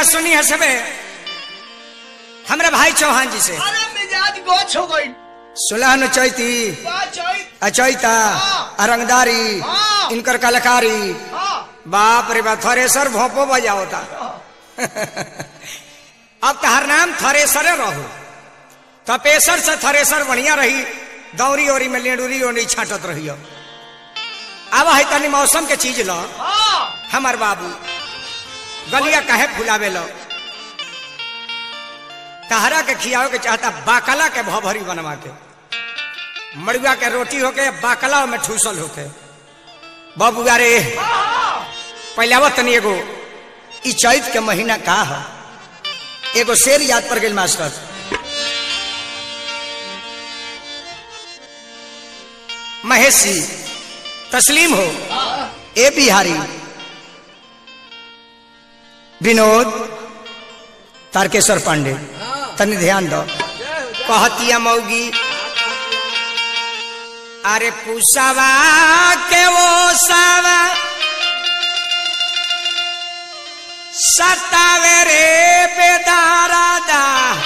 बतिया सुनी है सबे हमरा भाई चौहान जी से अरे मिजाज गोछ हो गई सुलह न चैती बा चैत अचैता हाँ। अरंगदारी हाँ। इनकर कलाकारी हाँ बाप रे बाप थरेसर भोपो बजा होता अब तहर नाम थरेसरे रहो तपेसर से थरेसर बढ़िया रही दौरी ओरी में लेडूरी ओरी छाटत रही अब है तनी मौसम के चीज लो हाँ हमार बाबू गलिया काहे फुलावे लो तहरा के खियावे के चाहता बाकला के भभरी बनवा के मड़ुआ के रोटी होके बाकला में ठूसल होके बाबू अरे पहले आवत तनी एगो ई चैत के महीना का है एगो शेर याद पर गेल मास्टर महेशी तस्लीम हो ए बिहारी विनोद तारकेश्वर पांडे तनी ध्यान दो कहतिया मौगी अरे पुसवा के वो सावा सतावे रे बेदारादा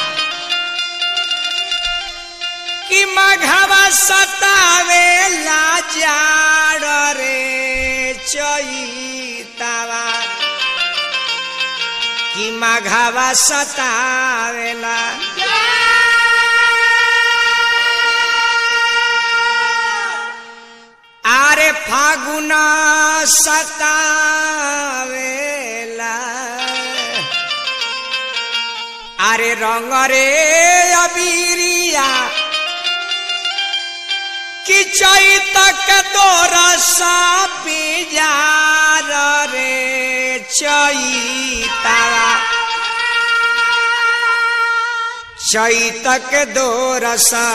कि मघवा सतावे लाजाड़ रे चैतावा कि मघवा सतावेला आरे फागुन सतावेला आरे रंग रे अबीरिया कि चैतक दोरसा पिजार रे चैतावा चैतक दोरसा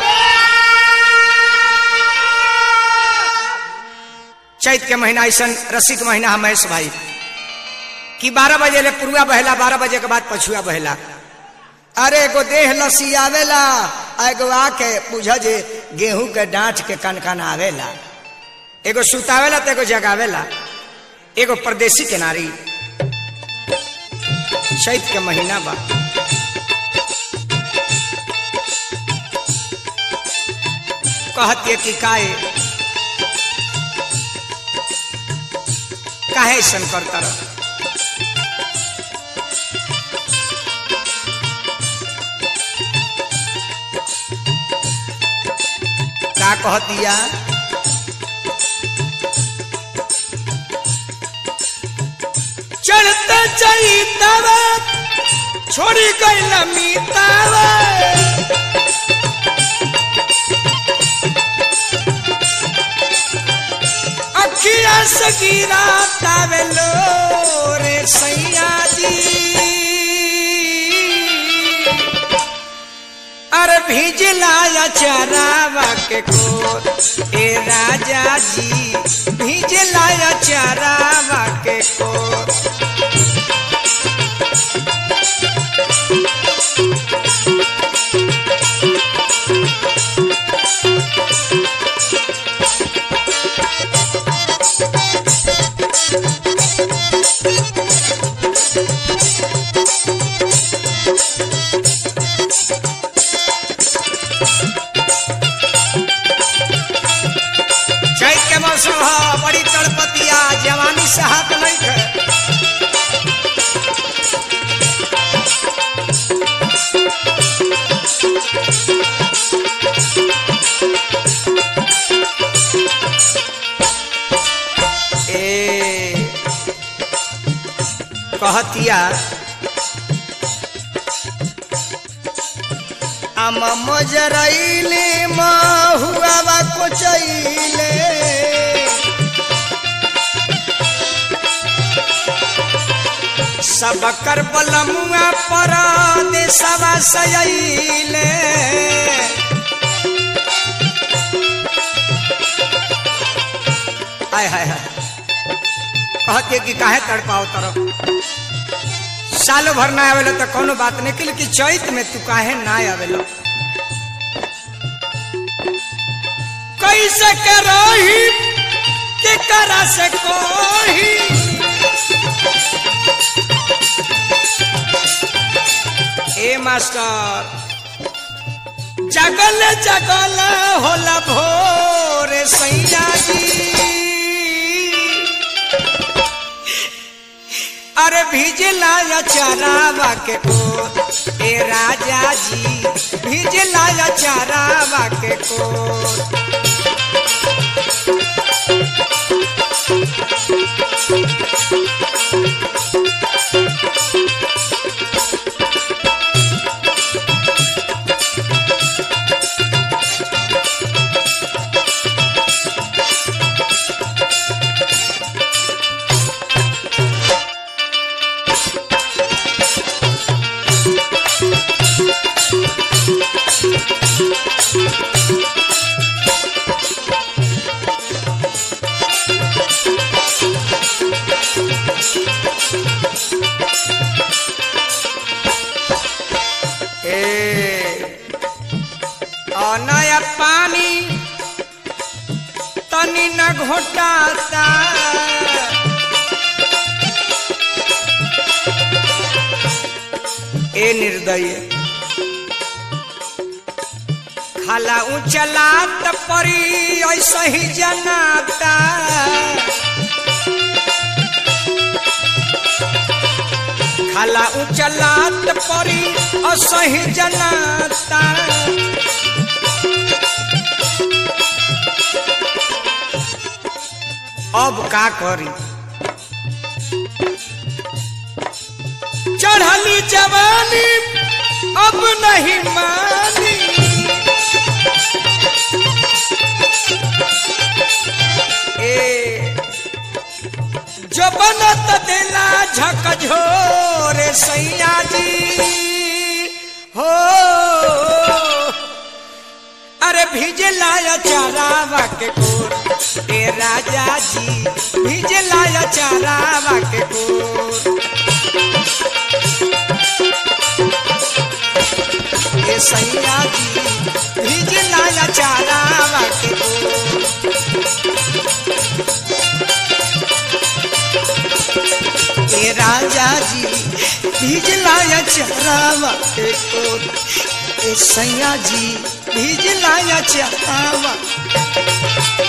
चैत के महीना ऐसा रसिक महीना है महेश भाई कि बारह बजे ले पुरुआ बहेला बारह बजे के बाद पछुआ बहेला अरे एगो देह लसी आवेला आ एगो आके बुझ जे गेहूं के डांठ के कन कन आवेला एगो सुतावेला तो एगो जगावेला एगो परदेसी के नारी चैत के महीना बा कहती कि काहे काहे ऐसन करता रह का कह दिया चढ़ते चैतवा छोड़ी गई लमीतावा अखिया से गिरा तावेलो रे सैया जी अरे भिजला चरावा के कोर ए राजा जी भिजला चरावा के कोर चैत के मौसम ह बड़ी तड़पतिया जवानी से हाथ नहीं खे ए कहतिया आम मजरैले महुआ को चैले सब कर बलमुआ पर देशवा सैले आय हाय हाय कहते कि काहे तड़पाओ तरफ साल भर ना आवेला तो कोनो बात नहीं कि लेकिन चैत में तू काहे ना आवेला कैसे के रही के करा से कोही मास्टर जगल जगल होला भोर सैया जी अरे भिजला या चरावा के को ए राजा जी भिजला या चरावा के को ए और नया पानी तनी न घोटाता ए निर्दय खाला उचलात परी ऐसा ही जनाता खाला उचलात परी असही जनाता अब का करी चढ़ली जवानी अब नहीं मानी ए जो बनत दिला झकझोर सैया जी हो अरे भिजला चारावा के कोर ए राजा जी भिजला चारावा के कोर ए सैया जी भिजला चारावा के कोर ए राजा जी भिजलाया चरावा के कोर ए सैया जी भिजलाया चरावा